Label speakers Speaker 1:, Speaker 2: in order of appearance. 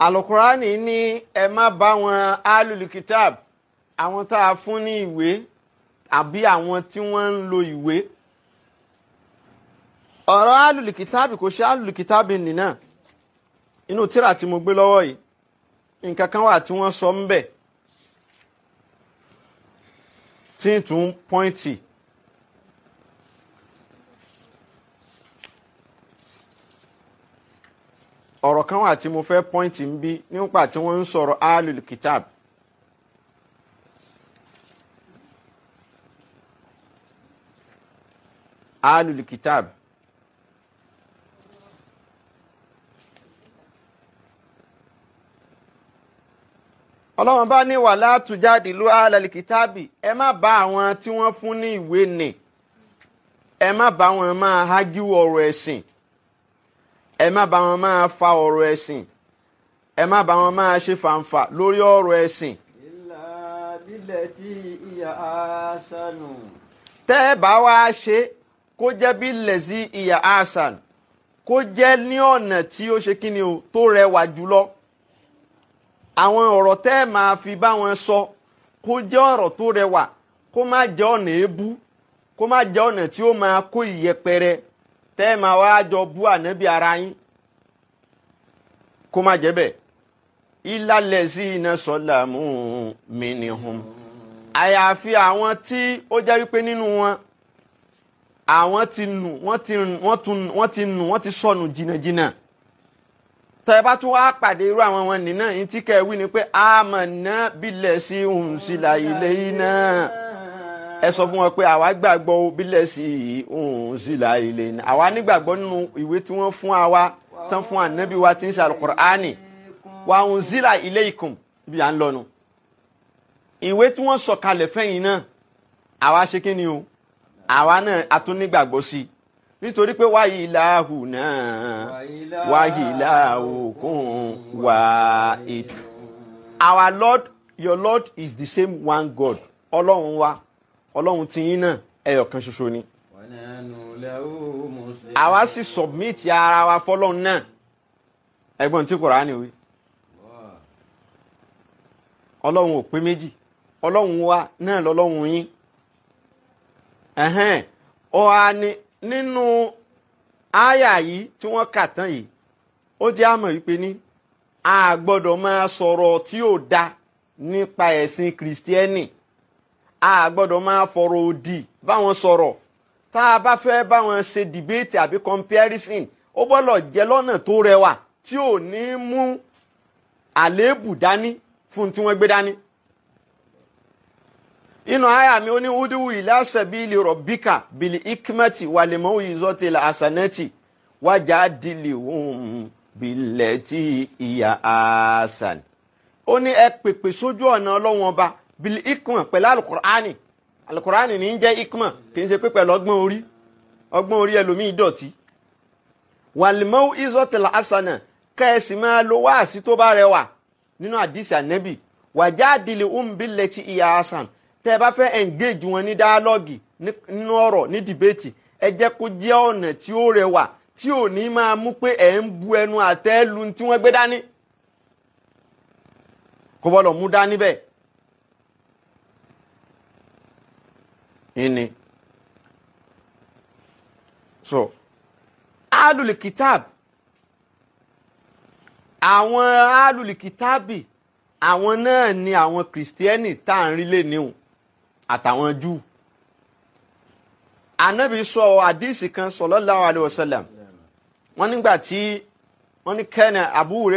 Speaker 1: alukurani ní ẹ má bá wọn alùlùkítàb àwọn tá a fún ní ìwé àbí àwọn tí wọ́n ń lo ìwé ọ̀rọ̀ alùlùkítàbì kò ṣe alùlùkítàbì nìna inú tíra tí mo gbé lọ́wọ́ yìí nǹkan kan wà tí wọ́n sọ ń bẹ̀ tí ń tún pọ́ìntì ọ̀rọ̀ kan wà tí mo fẹ́ pọ́ìntì ń bí nípa tí wọ́n ń sọ̀rọ̀ alùlùkítàbì alùlùkítàbì ọlọ́run bá ní wàhálà tùjáde ló alàlìkítàbì ẹ má bá àwọn tí wọ́n fún ní ìwé nì ẹ má bá wọn máa hágíwò ọ̀rọ̀ ẹ̀sìn ẹ má bá wọn máa fa ọ̀rọ̀ ẹ̀sìn ẹ má bá wọn máa ṣe fàǹfà lórí ọ̀rọ̀ ẹ̀sìn
Speaker 2: إلا بالتي هي أحسن
Speaker 1: tẹ́ ẹ bá wá ṣe kó jẹ́ bí lẹ̀sí ìyá hasan kó jẹ́ ní ọ̀nà tí ó ṣe kíni o tó rẹwà jùlọ àwọn ọ̀rọ̀ tẹ́ ẹ máa fi bá wọn sọ kó jẹ́ ọ̀rọ̀ tó rẹwà kó má jẹ́ ọ̀nà èébú kó má jẹ́ ọ̀nà tí ó máa kó ìyẹpẹrẹ tẹ́ ẹ máa wá jọ bú ànábì ara yín kó má jẹ́ bẹ́ẹ̀ ìlàlẹ̀ sí iná sọ́là mú mi nìhun àyàfi àwọn tí ó jẹ́ wípé nínú wọn àwọn ti nù wọ́n ti wọ́n tún wọ́n ti nù wọ́n ti sọnù jìnnàjìnnà tẹ́ ẹ bá tún wá pàdé irú àwọn wọn nìyẹn yìí tí kẹ́ ẹ wí ni pé àmọ̀nà bílẹ̀ sí òun sí la ilé yìí náà ẹ sọ fún wọn pé àwa gbàgbọ́ o bílẹ̀ sí òun sí la ilé náà àwa nígbàgbọ́ nínú ìwé tí wọ́n fún àwa tán fún ànábì wa tí ń ṣe Al-Qur'ani wa òun sí la ilé ikùn bí à ń lọ nu ìwé tí wọ́n sọ̀kalẹ̀ fẹ́yìn náà àwa ṣe kí ni o àwa náà a tún nígbàgbọ́ sí i nítorí pé wáyé ìlàhù náà wáyé ìlàhù kún wá ètò. our lord your lord is the same one god ọlọ́run wa ọlọ́run tiyín náà ẹyọ kan ṣoṣo ni.
Speaker 2: ونحن له مسلمون
Speaker 1: àwa sì submit ara wa fọlọ́run náà ẹgbọ́n tí Kùránì wí ọlọ́run ò pé méjì ọlọ́run wa náà lọ́lọ́run yín ẹ̀hẹ́n ọ̀hà ni nínú àyà yìí tí wọ́n kà tán yìí ó jẹ́ àmọ̀ wípé ní a gbọ́dọ̀ máa sọ̀rọ̀ tí ò da nípa ẹ̀sìn kìrìsìtẹ́nì a gbọ́dọ̀ máa fọ̀rọ̀ òdì báwọn sọ̀rọ̀ tá a bá fẹ́ báwọn ṣe dìbéètì àbí comparison ó gbọ́dọ̀ jẹ́ lọ́nà tó rẹwà tí ò ní mú àléébù dání fún tí wọ́n gbé dání inú àyà mi ó ní udiwu ila sabili rabbika bil ikmati wal mawizati al hasanati wajadilhum billati hiya asan ó ní ẹ pèpè sójú ọ̀nà ọlọ́wọ́n ọba bil ikma pẹ̀lú alukur'ani alukur'ani ní í jẹ́ ikma kì í ṣe pé pẹ̀lú ọgbọ́n orí ọgbọ́n orí ẹlòmíì dọ̀tí wal mawizati al hasana kẹ́ẹ̀sì máa lo wáàsí tó bá rẹwà nínú àdìsí ànẹ́bì wajadilhum billati hiya asan tẹ́ ẹ bá fẹ́ engage wọn ní dialogue nínú ọ̀rọ̀ ní debate ẹ jẹ́ kó jẹ́ ọ̀nà tí ó rẹwà tí ò ní máa mú pé ẹ̀ ń bu ẹnu àtẹ́ lu tí wọ́n gbé dání kó bọ́lọ̀ mú dání bẹ́ẹ̀. ìní so alùlù kitab àwọn alùlù kitabi àwọn náà ni àwọn kìrìsìtẹ́nì tá à ń rí lè níhùn àtàwọn júù anabi sọ àdìsí kan sallallahu alaihi wasallam wọ́n nígbà tí wọ́n ní kẹ́nà Abu Hurairah